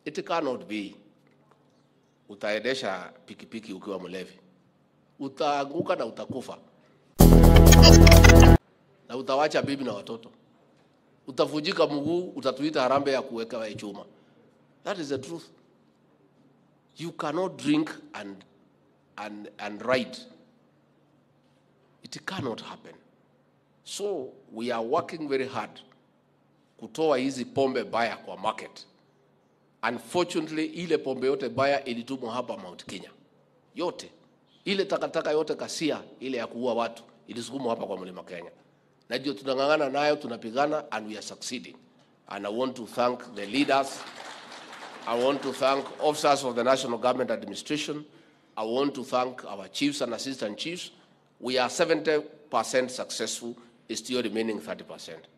It cannot be. Utaendesha pikipiki ukiwa mlevi, utaanguka na utakufa, na utawacha bibi na watoto, utavunjika mguu, utatuita harambee ya kuweka chuma. That is the truth. You cannot drink and, and, and ride. It cannot happen. So we are working very hard kutoa hizi pombe baya kwa market. Unfortunately, ile pombe yote baya ilitumwa hapa Mount Kenya, yote ile takataka yote kasia ile ya kuua watu ilisukumwa hapa kwa mlima Kenya, na ndio tunang'ang'ana nayo, tunapigana and we are succeeding. And I want to thank the leaders. I want to thank officers of the National Government Administration. I want to thank our chiefs and assistant chiefs. We are 70% successful, it's still remaining 30%.